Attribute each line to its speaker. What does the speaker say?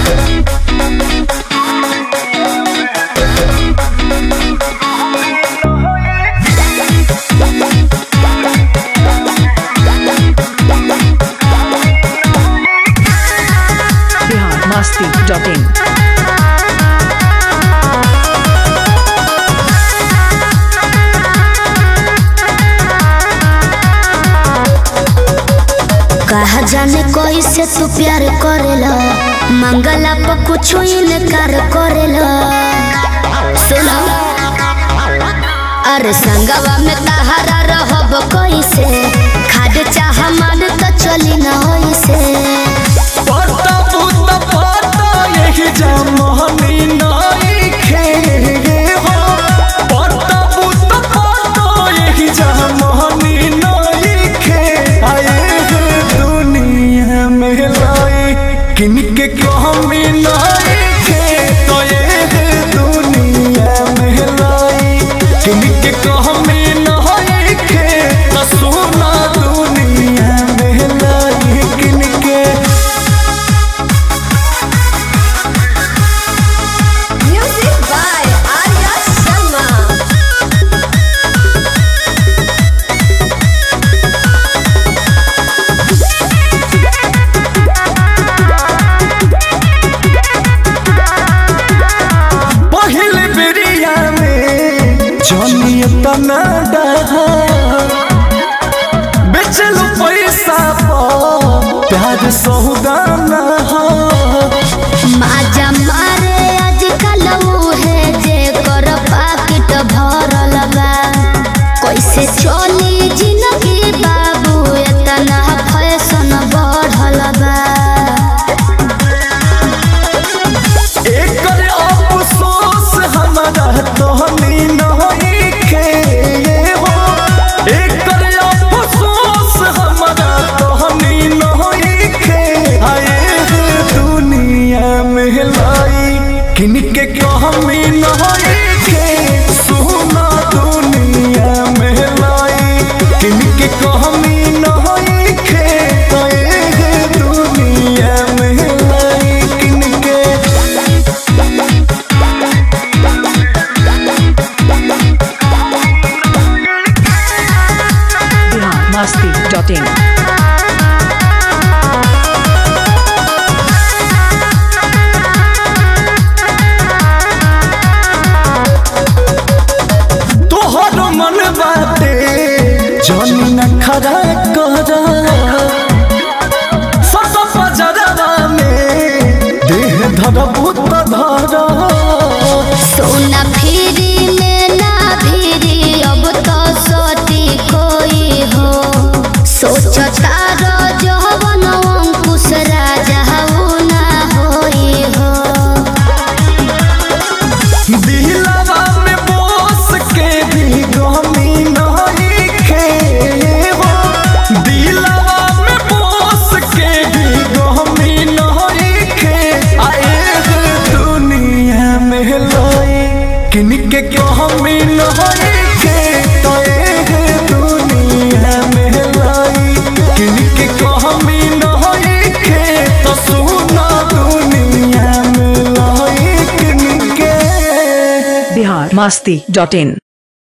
Speaker 1: Bihar Masti dot in
Speaker 2: कहा जाने कैसे तू प्यार करेला मंगला पर कुछ इनकार करेला सुनो अरे संगवा में तहारा रहब कैसे खाद चाह मान तो चली न होइसे
Speaker 3: पता पुता पता यही जमहनी नइखे हो पता पुता पता यही जमहनी नइखे आए है दुनिया में लाई किनके कहमी नइखे तो ये है दुनिया में लाई किनके कहमी नइखे तो सुना दुनिया में लाई किनके
Speaker 2: म्यूजिक बाय आर्या शर्मा
Speaker 3: पहिल बेरिया में जनिए तना डहा बेचलू पैसा पर प्यार सौदाना
Speaker 2: माजा मारे आजकल उहे जे कर पाकिट भरल बा कैसे चली जिंदगी बाबू एतना फैशन बढ़ल बा
Speaker 3: एकर अफसोस हमारा तोहनी नइखे हो एकर अफसोस हमारा तोहनी नइखे आए है दुनिया में लाई किनके कहमी नइखे सुना दुनिया में लाई किनके कहमी नइखे आए है दुनिया में लाई किनके
Speaker 1: बिहार मस्ती डॉट इन
Speaker 3: तोहर मन बाटे जनी न खरा कर सत पजरवा में देह धरबू त धर
Speaker 2: सोना फिरी में ना फिरी अब तो सोती कोई हो सोचता रो जवन अंकुश राजा ऊ ना होई हो
Speaker 3: दिलवा में बोस के भी गमी नइखे हो दिलवा में बोस के भी गमी नइखे आए है दुनिया में लाई किनके कहमी नइखे तो है दुनिया में लाई किनके कहमी नइखे तो सुना दुनिया में लाई किनके
Speaker 1: बिहार मस्ती डॉट इन